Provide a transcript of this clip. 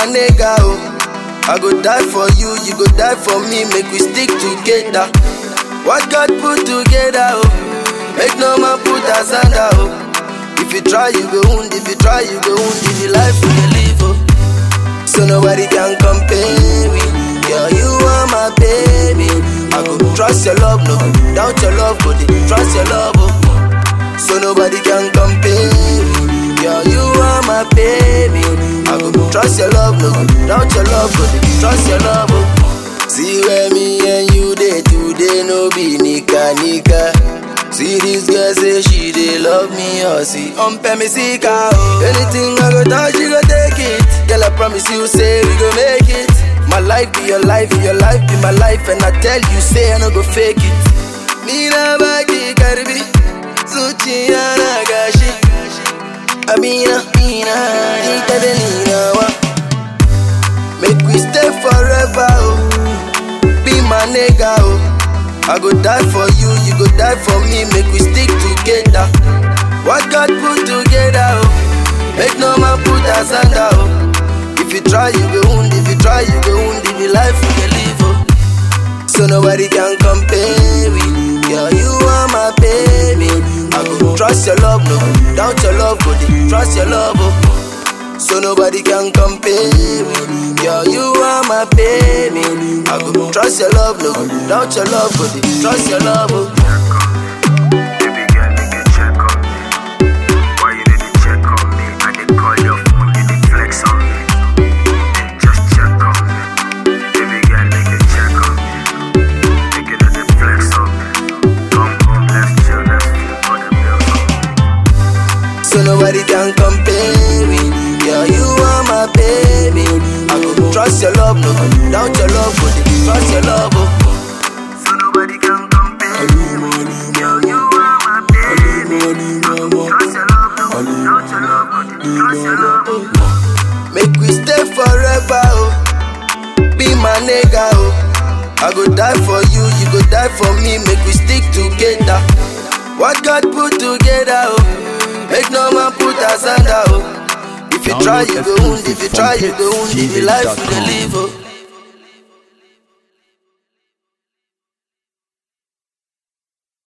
nigga, oh. I go die for you, you go die for me, make we stick together. What God put together, oh. Make no man put us under, oh. If you try, you go wound, if you try, you go wound, if you life we dey live, oh. So nobody can compare me. Girl, you are my baby. I go trust your love, no doubt your love, but trust your love, oh. So nobody can compare me. Girl, you are my baby. I go trust your love, no doubt your love, but trust your love, oh. See where me and you day today, no be nika nika. See this girl say she dey love me, or see on me see car, oh. Anything I go touch, you go take it. Girl, I promise you, say we go make it. My life be your life, your life be my life, and I tell you, say I no go fake it. Mina baki karbi, zuciya na gashi. Amina, Mina, ita da ni nawa. Make we stay forever, oh. Be my nigga, oh. I go die for you, you go die for me, make we stick together. What God put together, oh. Make no man put us under, oh. If you try, you go wound, if you try, you go wound, if you life you can live, oh. So nobody can compare me. Girl, you are my baby. I go trust your love, no doubt your love, but trust your love, oh. So nobody can compare me. Girl, you are my baby. I go trust your love, no doubt your love, but trust your love, oh. Baby girl, make you check on me. Why you need to check on me? I dey call your phone, you dey flex on me. Hey, just check on me. Baby girl, make you check on me. Make you know the flex on me. Come home, let's chill, let's feel for the bills on me. So nobody can compare me. Girl, you are my baby. I go trust your love, no doubt your love, but trust your love, oh. So nobody can compare me. Girl, you are my baby. Trust your love, no doubt your love, but trust your love. oh. Make we stay forever, oh. Be my nigga, oh. I go die for you, you go die for me, make we stick together. What God put together, oh. Make no man put us under, oh. If you try, you go wound, if you try, you go wound, if you life you dey live, oh.